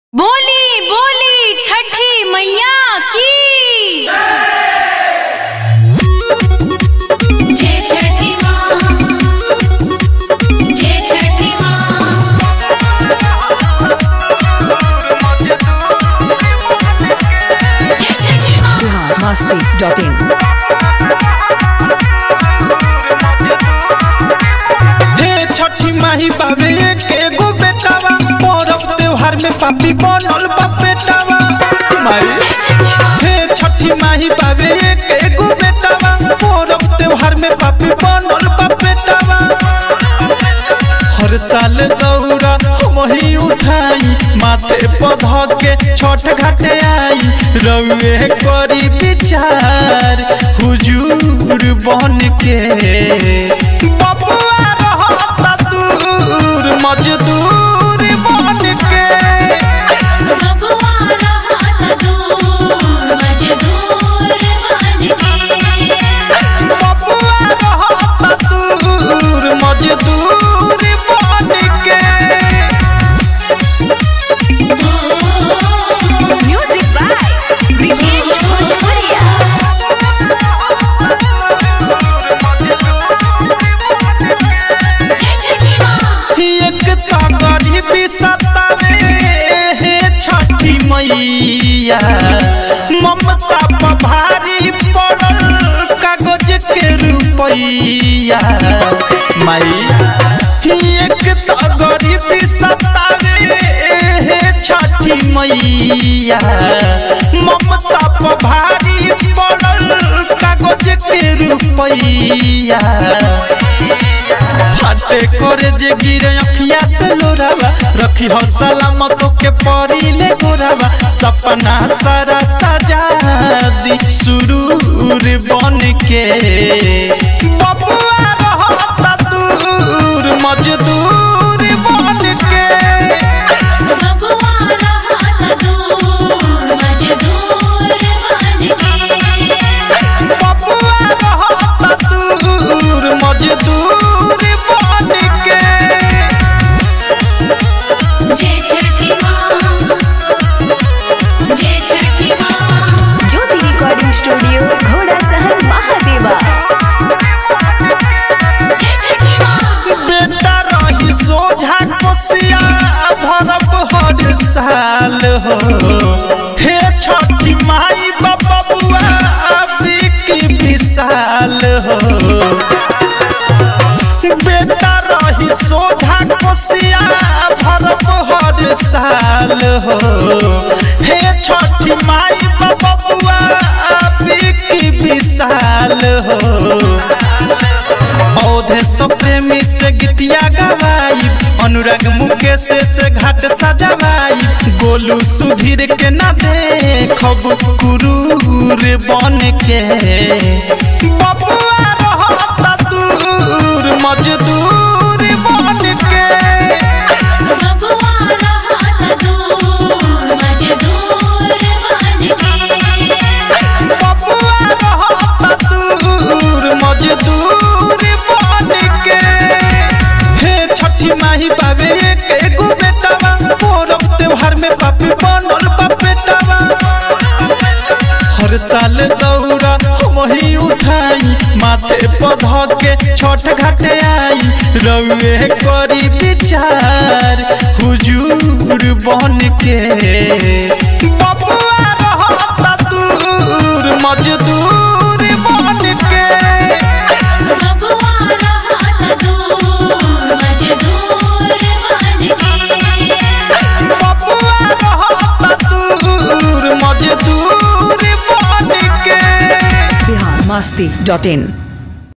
बोली बोली छठी मैया की जय छठी माँ जय छठी माँ जय छठी माँ biharmasti.in हे छठी माही बाबे एक एगो बेटावा परब त्योहार में पापी बनल बा बेटावा माई हे छठी माही बाबे एक एगो बेटावा परब त्योहार में पापी बनल बा बेटावा हर साल दौरा हम ही उठाई माथे पध के छठ घाटे आई रउए करी विचार हुजूर बन के बबुआ रहता दूर मजदूर बन के बबुआ रहत दूर मजदूर बन के बबुआ रहता दूर मजदूर बन के म्यूजिक बाय विकेश भोजपुरिया जय छठी माँ एक तो गरीबी सतावे हे छठी मैया ममता पर भारी पड़ल कागज के रुपैया माई एक तो गरीबी सतावे हे छठी मैया ममता पर भारी पड़ल कागज के रुपैया फाटे करे जे गिरे अखिया से लोरावा रखी हो सलामत के परी ले गोरावा सपना सारा सजा दी सुरूर बन के बबुआ रहता दूर मजदूर बन के बबुआ रहत दूर मजदूर बन के बबुआ रहता दूर मजदूर बन के जय छठी माँ जय छठी माँ ज्योति रिकॉर्डिंग स्टूडियो घोड़ा सहल महादेवा जय छठी माँ बेटा रही सोझा कोसिया भरब हर साल हो हे छठी माई बाबा बुआ की विशाल हो बेटा रही सोझा कोसिया भरब हर साल हो हे छठी माई बाबा बुआ की विशाल हो औधे सब प्रेमी से गीतिया गवाई अनुराग मुकेश से घाट सजवाई गोलू सुधीर के ना देखब कुरूर बन के बबुआ रहता दूर मजदूर बन के बबुआ रहत दूर मजदूर बन के बबुआ रहता दूर मजदूर बन के हे छठी माही बाबे एक एगो बेटावा परब त्योहार में पापी बनल बा बेटावा हर साल दौरा हम ही उठाई माथे पध के छठ घाटे आई रउए करी विचार हुजूर बन के बबुआ रहता दूर मजदूर बन के बबुआ रहत दूर मजदूर बन के बबुआ रहता दूर मजदूर बन के biharmasti.in